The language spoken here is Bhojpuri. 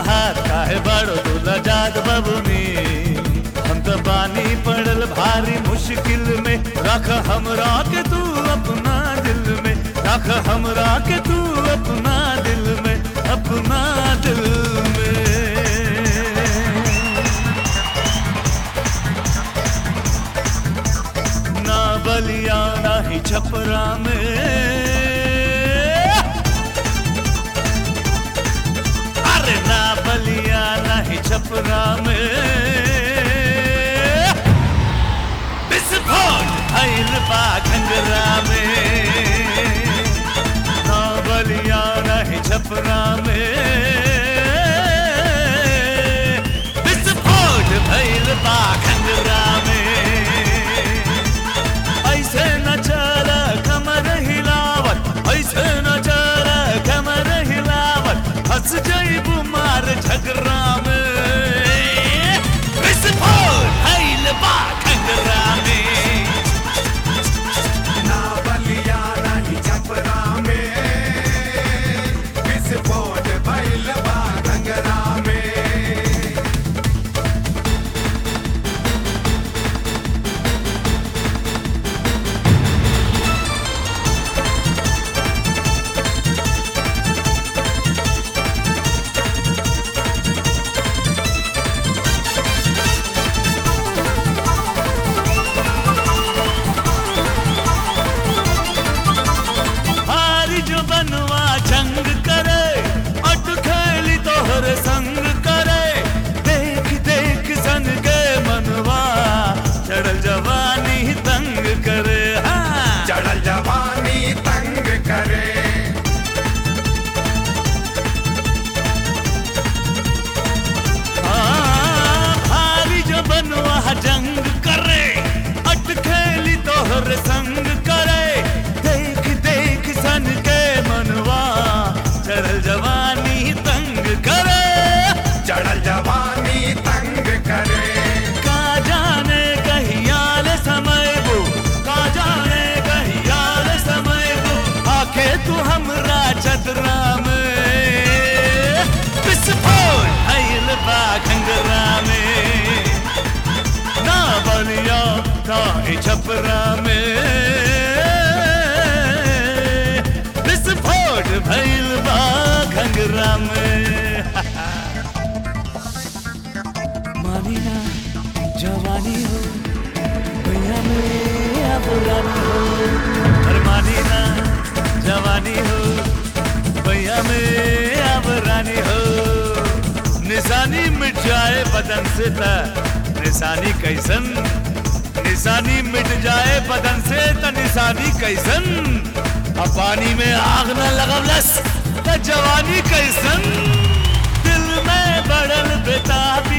तहार काहे बड़ो दूल्हा जाग बबुनी हम तो बानी पड़ल भारी मुश्किल में रख हमरा के तू अपना दिल में रख हमरा के तू अपना दिल में अपना दिल में ना बलिया ना ही छपरा में अरे ना बलिया ना ही छपरा में विस्फोट भइल बा घंगरा में ना बलिया ना ही छपरा में विस्फोट भइल बा घंगरा में ऐसे न चल कमर हिलावत ऐसे न चल कमर हिलावत हंस जइबू मार झगड़ा में विस्फोट भइल बा घंगरा में ना बलिया नहीं छपरा में विस्फोट भइल बा घंगरा में हारी जो बनवा जंग करे अट खेली तोहर संग करे देख देख सन के मनवा चढ़ल जवानी तंग करे हाँ चढ़ल जवानी तंग करे हाँ, भारी जो बनवा जंग करे अट खेली तोहर संग करे देख देख सन के मनवा चढ़ल जवानी तंग करे चढ़ल जवानी तंग करे का जाने कहियाल समय वो का जाने कहियाल समय वो आके तू हमरा चदरा में विस्फोट भइल बा घंगरा में ना बलिया ना ही छपरा में विस्फोट भइल बा घंगरा में मानी ना जवानी हो भैया मेरा पुरानी हो अरे मानी ना जवानी हो भैया मेरा पुरानी हो निशानी मिट जाए बदन से त निशानी कैसन निशानी मिट जाए बदन से त निशानी कैसन अब पानी में आग न लगवलस त जवानी कैसन दिल में बड़ल बेताब